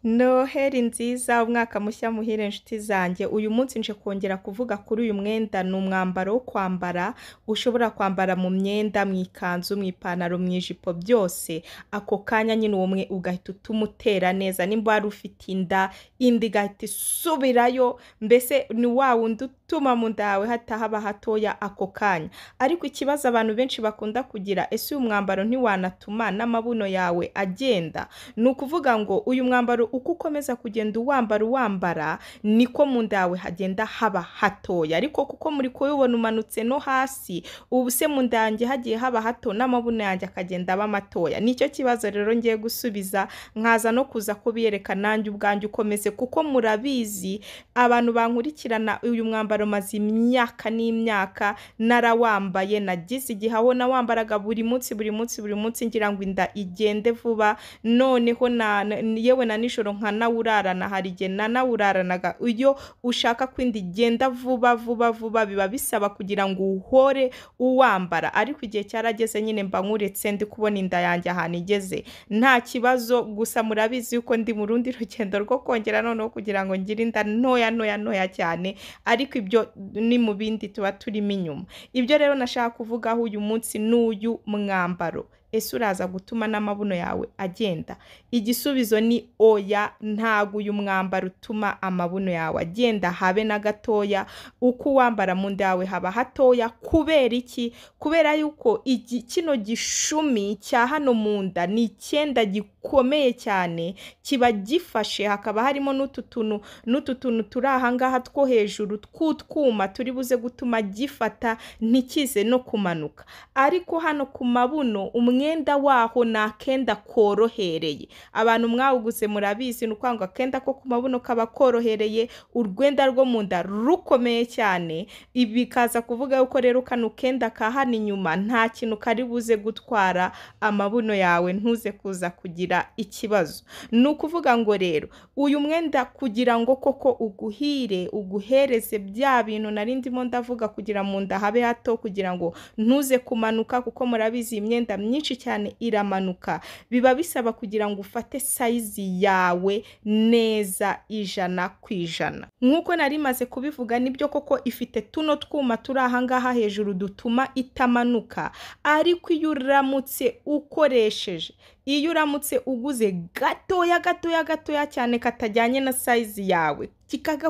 Noheri nziza, umwaka mushya muhire nshuti zanjye, uyu munsi nje kongera kuvuga kuri uyu mwenda, ni umwambaro wo kwambara, ushobora kwambara mu myenda, mu ikanzu, mu ipantaro, mu ijipo byose, ako kanya nyine uwo ugahita utumutera neza, nimba wari ufite inda, inda igahita isubirayo, mbese ni wa wundi utuma mu nda yawe hatahaba hatoya ako kanya, ariko ikibazo abantu benshi bakunda kugira, ese uyu mwambaro ntiwanatuma n'amabuno yawe agenda? Ni ukuvuga ngo uyu mwambaro uko ukomeza kugenda uwambara uwambara, niko mu nda yawe hagenda haba hatoya, ariko kuko muri kuwubona umanutse no hasi, ubu se mu nda yanjye hagiye haba hato n'amabuno yanjye akagenda aba matoya, nicyo kibazo rero ngiye gusubiza, nkaza no kuza kubiyereka nanjye ubwanjye uko meze, kuko murabizi abantu bankurikirana uyu mwambaro maze imyaka n'imyaka narawambaye, nagize igihe aho nawambaraga buri munsi buri munsi buri munsi ngira ngo inda igende vuba, noneho na na- yewe na nijoro nkanawurarana hari igihe nanawuraranaga, iyo ushaka ko inda igenda vuba vuba vuba biba bisaba kugira ngo uhore uwambara, ariko igihe cyarageze nyine mba nkuretse ndi kubona inda yanjye ahantu igeze, nta kibazo gusa murabizi yuko ndi mu rundi rugendo rwo kongera noneho kugira ngo ngire inda ntoya ntoya ntoya cyane, ariko ibyo ni mu bindi tuba turimo inyuma, ibyo rero nashaka kuvugaho uyu munsi n'uyu mwambaro, ese uraza gutuma n'amabuno yawe agenda? Igisubizo ni oya, ntago uyu mwambaro utuma amabuno yawe agenda habe na gatoya, uko uwambara mu nda yawe haba hatoya, kubera iki? Kubera yuko igi, kino gishumi cya hano mu nda ni icyenda gikomeye cyane, kiba gifashe hakaba harimo n'utu tuntu n'utu tuntu turi aha ngaha two hejuru tw'utwuma turi buze gutuma gifata ntikize no kumanuka, ariko hano ku mabuno umwenda waho ni akenda korohereye, abantu mwawuguze murabizi, ni ukuvuga ngo akenda ko ku mabuno kaba korohereye, urwenda rwo mu nda rukomeye cyane, ibi bikaza kuvuga yuko rero kano kenda ka hano inyuma nta kintu kari buze gutwara amabuno yawe, ntuze kuza kugira ikibazo, ni ukuvuga ngo rero uyu mwenda kugira ngo koko uguhire uguhereze bya bintu nari ndimo ndavuga kugira mu nda habe hato kugira ngo ntuze kumanuka kuko murabizi iyi myenda myinshi cyane iramanuka, biba bisaba kugira ngo ufate sayizi yawe neza ijana ku ijana, nk'uko nari maze kubivuga nibyo koko ifite tuno twuma turi aha ngaha hejuru dutuma itamanuka, ariko iyo uramutse ukoresheje iyo uramutse uguze gatoya gatoya gatoya cyane katajyanye na sayizi yawe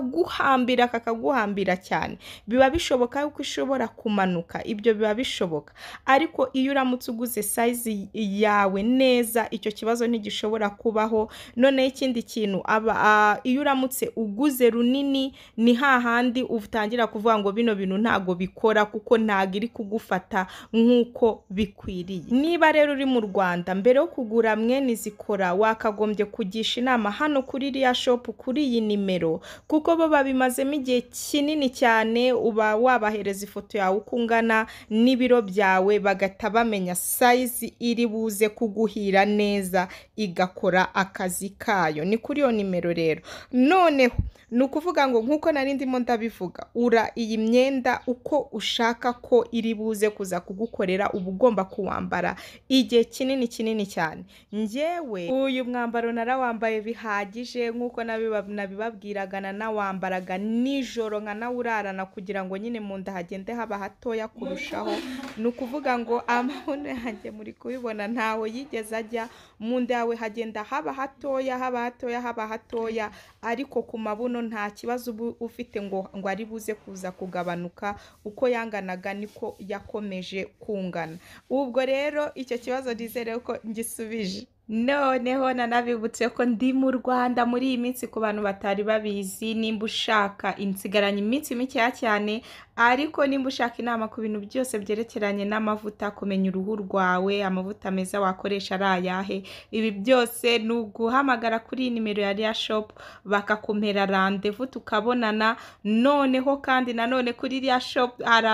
kikaguhambira kakaguhambira cyane biba bishoboka yuko ishobora kumanuka ibyo biba bishoboka ariko iyo uramutse uguze sayizi yawe neza icyo kibazo ntigishobora kubaho noneho ikindi kintu aba, a, iyo uramutse uguze runini ni hahandi utangira kuvuga ngo bino bintu ntago bikora kuko ntago iri kugufata nk'uko bikwiriye niba rero uri mu rwanda mbere yo kugura mwene izikora wakagombye kugisha inama hano kuri iriya shopu kuri iyi nimero kuko bo babimazemo igihe kinini cyane uba wabahereza ifoto yawe uko ungana n'ibiro byawe bagahita bamenya sayizi iri buze kuguhira neza igakora akazi kayo ni kuri iyo nimero rero noneho ni ukuvuga ngo nk'uko nari ndimo ndabivuga ura iyi myenda uko ushaka ko iri buze kuza kugukorera uba ugomba kuwambara igihe kinini kinini cyane njyewe uyu mwambaro narawambaye bihagije nk'uko nabiba- nabibabwiraga nanawambaraga nijoro nkanawurarana kugira ngo nyine mu nda hagende haba hatoya kurushaho ni ukuvuga ngo amabuno yanjye muri kubibona ntaho yigeze ajya mu nda yawe hagenda haba hatoya haba hatoya haba hatoya ariko ku mabuno nta kibazo uba ufite ngo ngo ari buze kuza kugabanuka uko yanganaga niko yakomeje kungana ubwo rero icyo kibazo nizere ko ngisubije noneho nanabibutse ko ndi mu rwanda muri iyi minsi ku bantu batari babizi nimba ushaka insigaranye iminsi mikeya cyane ariko nimba ushaka inama ku bintu byose byerekeranye n'amavuta kumenya uruhu rwawe amavuta meza wakoresha ari ayahe ibi byose ni uguhamagara kuri iyi nimero ya riya shopu bakakumpera randevu tukabonana noneho kandi nanone kuri iriya shopu hari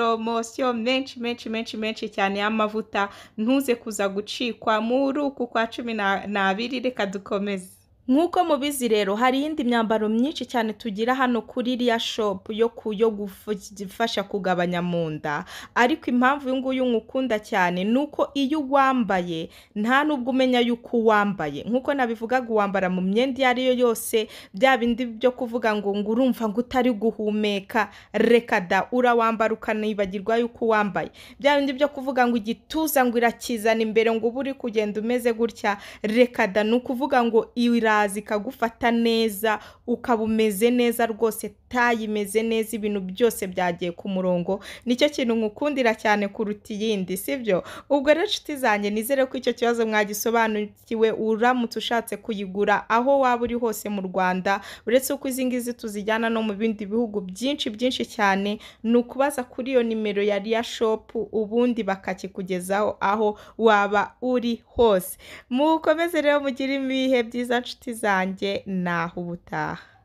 amaporomosiyo menshi menshi menshi menshi cyane y'amavuta ntuze kuza gucikwa muri uku kwa cumi na- n'abiri reka dukomeze nk'uko mubizi rero hari iyindi myambaro myinshi cyane tugira hano kuri iriya shopu yo ku yo gufu- ifasha kugabanya mu nda ariko impamvu uyu nguyu nkukunda cyane ni uko iyo uwambaye nta n'ubwo umenya yuko uwambaye nk'uko nabivugaga uwambara mu myenda iyo ari yo yose bya bindi byo kuvuga ngo ngo urumva ngo utari guhumeka reka da urawambara ukanibagirwa yuko uwambaye bya bindi byo kuvuga ngo igituza ngo irakizana imbere ngo uba uri kugenda umeze gutya reka da ni ukuvuga ngo iraza ikagufata neza ukaba umeze neza rwose tayi imeze neza ibintu byose byagiye ku murongo nicyo kintu nkukundira cyane kuruta iyindi sibyo ubwo rero inshuti zanjye nizere ko icyo kibazo mwagisobanukiwe uramutse ushatse kuyigura aho waba uri hose mu rwanda uretse uko izi ngizi tuzijyana no mu bindi bihugu byinshi byinshi cyane ni ukubaza kuri iyo nimero ya riya shopu ubundi bakakikugezaho aho waba uri hose mukomeze rero mugire ibihe byiza nshuti zanjye naho ubutaha